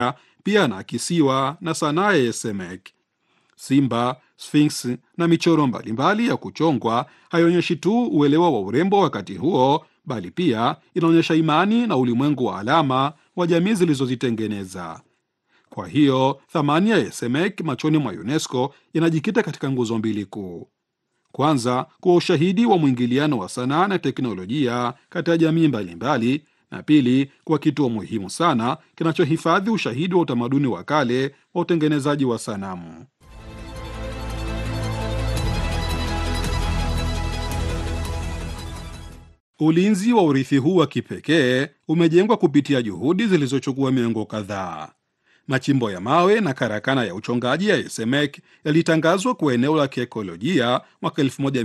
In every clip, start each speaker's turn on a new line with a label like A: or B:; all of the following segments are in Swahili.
A: pia anaakisiwa na sanaa ya Yesemek. Simba, Sphinx na michoro mbalimbali ya kuchongwa haionyeshi tu uelewa wa urembo wakati huo, bali pia inaonyesha imani na ulimwengu wa alama wa jamii zilizozitengeneza. Kwa hiyo thamani ya Yesemek machoni mwa UNESCO inajikita katika nguzo mbili kuu. Kwanza, kuwa ushahidi wa mwingiliano wa sanaa na teknolojia kati ya jamii mbalimbali, na pili, kuwa kituo muhimu sana kinachohifadhi ushahidi wa utamaduni wa kale wa utengenezaji wa sanamu. Ulinzi wa urithi huu wa kipekee umejengwa kupitia juhudi zilizochukua miongo kadhaa. Machimbo ya mawe na karakana ya uchongaji ya Yesemek yalitangazwa kuwa eneo la kiekolojia mwaka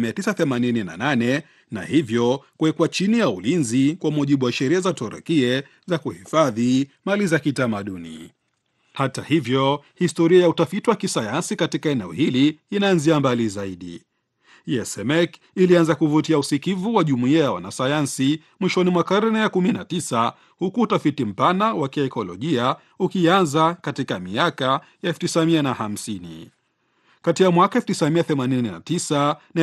A: 1988 na hivyo kuwekwa chini ya ulinzi kwa mujibu wa sheria za Torakie za kuhifadhi mali za kitamaduni. Hata hivyo, historia ya utafiti wa kisayansi katika eneo hili inaanzia mbali zaidi. Yesemek ilianza kuvutia usikivu wa jumuiya ya wanasayansi mwishoni mwa karne ya 19 huku utafiti mpana wa kiekolojia ukianza katika miaka ya 1950. Kati ya mwaka 1989 na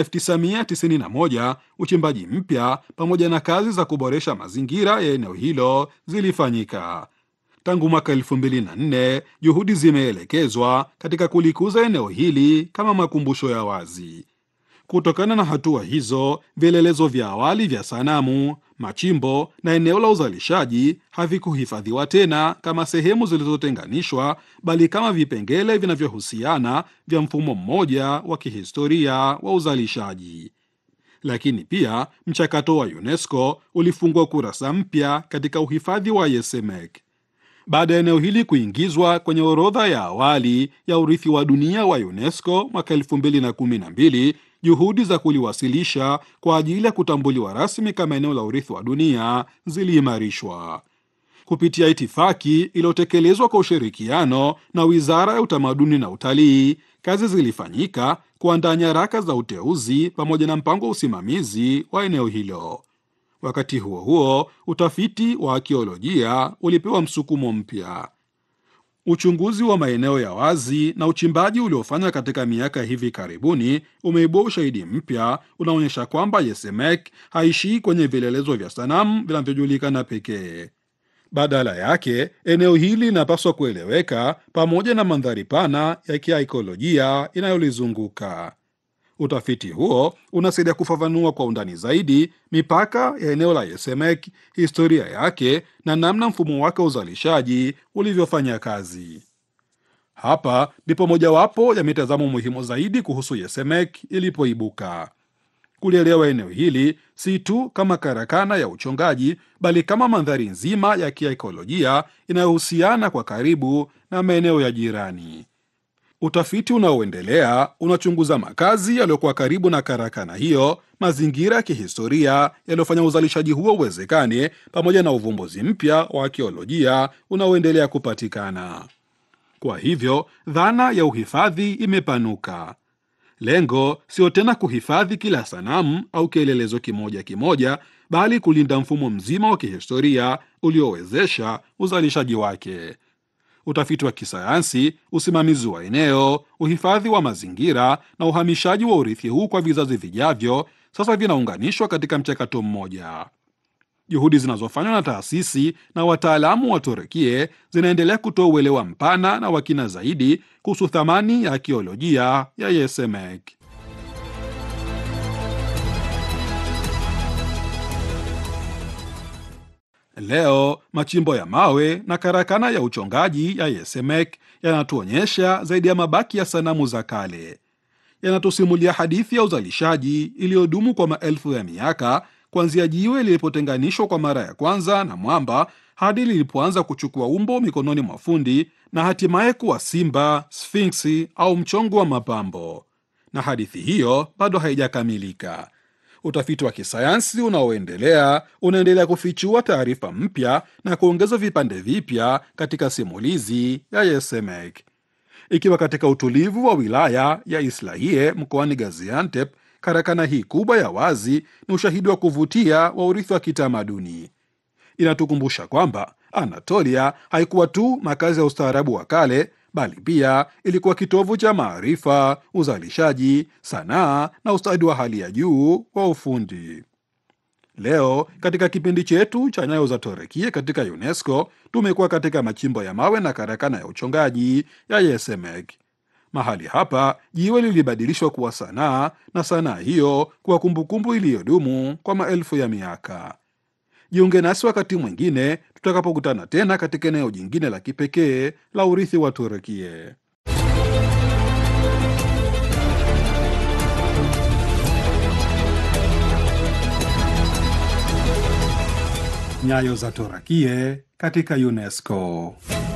A: 1991 uchimbaji mpya pamoja na kazi za kuboresha mazingira ya eneo hilo zilifanyika. Tangu mwaka 2004 juhudi zimeelekezwa katika kulikuza eneo hili kama makumbusho ya wazi. Kutokana na hatua hizo, vielelezo vya awali vya sanamu, machimbo na eneo la uzalishaji havikuhifadhiwa tena kama sehemu zilizotenganishwa, bali kama vipengele vinavyohusiana vya mfumo mmoja wa kihistoria wa uzalishaji. Lakini pia mchakato wa UNESCO ulifungua kurasa mpya katika uhifadhi wa Yesemek. Baada ya eneo hili kuingizwa kwenye orodha ya awali ya urithi wa dunia wa UNESCO mwaka 2012, juhudi za kuliwasilisha kwa ajili ya kutambuliwa rasmi kama eneo la urithi wa dunia ziliimarishwa kupitia itifaki iliyotekelezwa kwa ushirikiano na Wizara ya Utamaduni na Utalii. Kazi zilifanyika kuandaa nyaraka za uteuzi pamoja na mpango wa usimamizi wa eneo hilo. Wakati huo huo, utafiti wa akiolojia ulipewa msukumo mpya. Uchunguzi wa maeneo ya wazi na uchimbaji uliofanywa katika miaka hivi karibuni umeibua ushahidi mpya unaonyesha kwamba Yesemek haishii kwenye vielelezo vya sanamu vinavyojulikana pekee. Badala yake, eneo hili linapaswa kueleweka pamoja na mandhari pana ya kiaikolojia inayolizunguka. Utafiti huo unasaidia kufafanua kwa undani zaidi mipaka ya eneo la Yesemek, historia yake na namna mfumo wake wa uzalishaji ulivyofanya kazi. Hapa ndipo mojawapo ya mitazamo muhimu zaidi kuhusu Yesemek ilipoibuka. Kulielewa eneo hili si tu kama karakana ya uchongaji, bali kama mandhari nzima ya kiaikolojia inayohusiana kwa karibu na maeneo ya jirani. Utafiti unaoendelea unachunguza makazi yaliyokuwa karibu na karakana hiyo, mazingira ya kihistoria yaliyofanya uzalishaji huo uwezekane, pamoja na uvumbuzi mpya wa akiolojia unaoendelea kupatikana. Kwa hivyo, dhana ya uhifadhi imepanuka. Lengo sio tena kuhifadhi kila sanamu au kielelezo kimoja kimoja, bali kulinda mfumo mzima wa kihistoria uliowezesha uzalishaji wake. Utafiti wa kisayansi, usimamizi wa eneo, uhifadhi wa mazingira na uhamishaji wa urithi huu kwa vizazi vijavyo sasa vinaunganishwa katika mchakato mmoja. Juhudi zinazofanywa na taasisi na wataalamu wa Turukie zinaendelea kutoa uelewa mpana na wakina zaidi kuhusu thamani ya akiolojia ya Yesemek. Leo machimbo ya mawe na karakana ya uchongaji ya Yesemek yanatuonyesha zaidi ya mabaki ya sanamu za kale. Yanatusimulia hadithi ya uzalishaji iliyodumu kwa maelfu ya miaka, kuanzia jiwe lilipotenganishwa kwa mara ya kwanza na mwamba hadi lilipoanza kuchukua umbo mikononi mwa fundi na hatimaye kuwa simba, sfinksi au mchongo wa mapambo. Na hadithi hiyo bado haijakamilika. Utafiti wa kisayansi unaoendelea unaendelea kufichua taarifa mpya na kuongeza vipande vipya katika simulizi ya Yesemek. Ikiwa katika utulivu wa wilaya ya Islahiye mkoani Gaziantep, karakana hii kubwa ya wazi ni ushahidi wa kuvutia wa urithi wa kitamaduni. inatukumbusha kwamba Anatolia haikuwa tu makazi ya ustaarabu wa kale, bali pia ilikuwa kitovu cha maarifa, uzalishaji, sanaa na ustadi wa hali ya juu wa ufundi. Leo katika kipindi chetu cha Nyayo za Torekie katika UNESCO tumekuwa katika machimbo ya mawe na karakana ya uchongaji ya Yesemek. Mahali hapa jiwe lilibadilishwa kuwa sanaa na sanaa hiyo kuwa kumbukumbu iliyodumu kwa maelfu ya miaka. Jiunge nasi wakati mwingine tutakapokutana tena katika eneo jingine la kipekee la urithi wa Turukie. Nyayo za Torakie katika UNESCO.